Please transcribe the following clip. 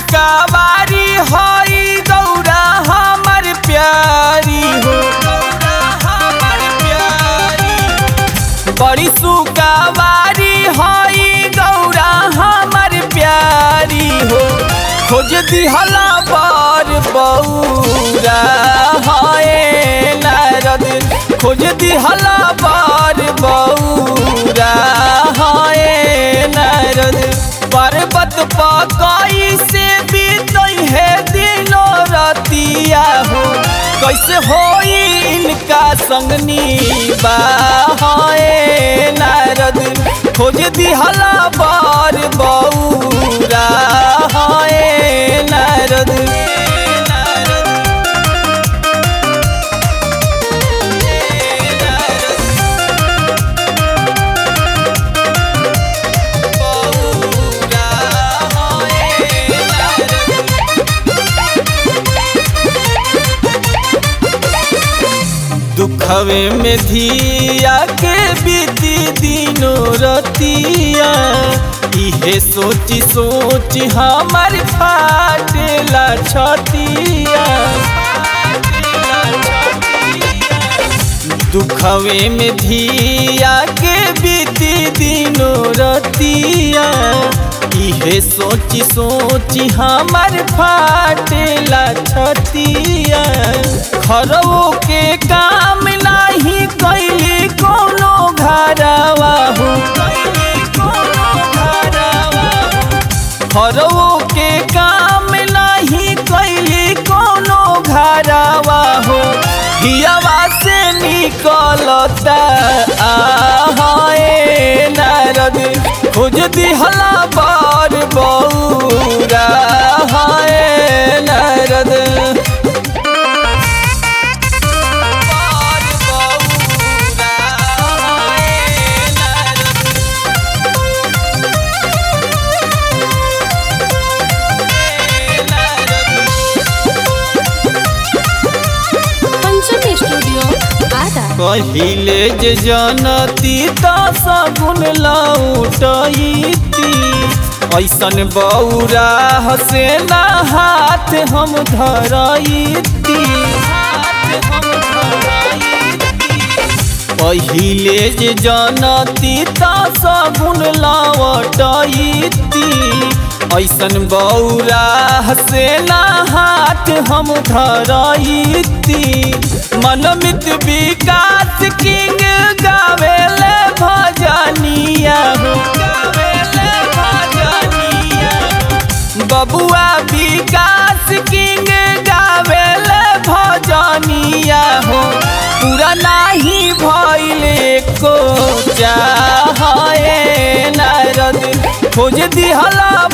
सुकावारी हई गौरा हमर प्यारी हो गौरा हमर प्यारी हो। बड़ी सुकावारी हई गौरा हमर प्यारी हो खोज दिहला बर बौरा हए नारद खोज दिहला बर बौरा हए नारद पर्वत पकई से बीतई है दिनो रतिया हो कैसे होई इनका संगनी बाहे नारद खोज दिहला बर बौरा हए नारद दुखवे में धिया के बीती दिनो रतिया इहे सोची सोची हमार फाटेला छतिया दुखवे में धिया के बीती दिनो रतिया इहे सोची सोची हमार फाटेला छतिया खरवो के काम नाही कैली कोनो घरवा हो खरवो के काम नाही कैली कोनो घरवा हो हियावा से निकलता आहे नारद खोज दिहला बार बौरा हाय नारद पंचमी स्टूडियो आदा पहिले जे जनती त सगुन लौटैती ऐसन बौरा हसे ना हाथ हम धरैती पहिले जे जनती त सगुन लौटैती ऐसन बौरा हसे ना हाथ हम धरैती मनमित विकास किंग गावेले भजनिया हो गावेले भजनिया बबुआ विकास किंग गावेले भजनिया हो पूरा नाही भइले को चाहे नारद खोज दिहला